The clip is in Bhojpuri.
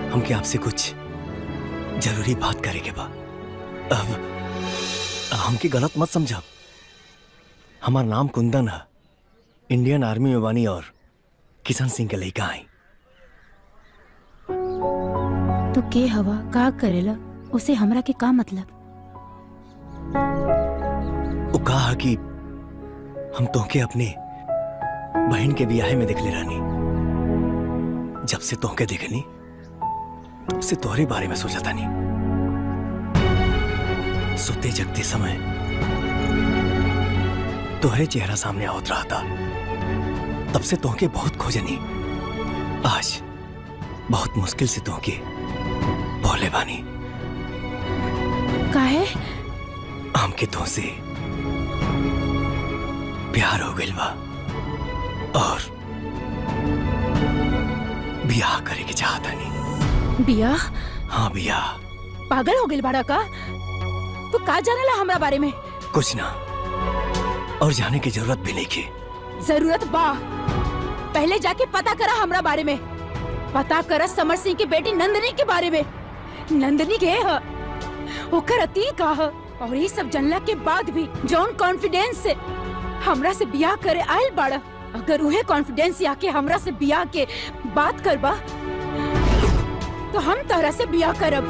हमके आपसे कुछ जरूरी बात करे के बा अब हमके गलत मत समझा हमार नाम कुंदन है इंडियन आर्मी में बानी और किशन सिंह के लड़का आई तो के हवा का करेला उसे हमरा के का मतलब वो कहा कि हम तोहके अपने बहन के ब्याह में देखले रानी जब से तोहके देखनी तब से तोहरे बारे में सोचा था नहीं सोते जगते समय तोहरे चेहरा सामने आवत रहा था तब से तोहके बहुत खोजनी आज बहुत मुश्किल से तोहके बोले बानी काहे हमके तो से प्यार हो गइल बा और बियाह करे के चाहता नहीं बिया हाँ बियाह पागल हो गइल बाड़ा का तू का जानेला हमरा बारे में कुछ ना और जाने की जरूरत भी नहीं की जरूरत बा पहले जाके पता करा हमरा बारे में पता करा समर सिंह की बेटी नंदनी के बारे में नंदनी के ह ओकर अती का ह और ये सब जानला के बाद भी जौन कॉन्फिडेंस से हमरा से बियाह करे आयल बाड़ा अगर उहे कॉन्फिडेंस से आके हमरा से बियाह के बात करबा तो हम तहरा से बियाह करब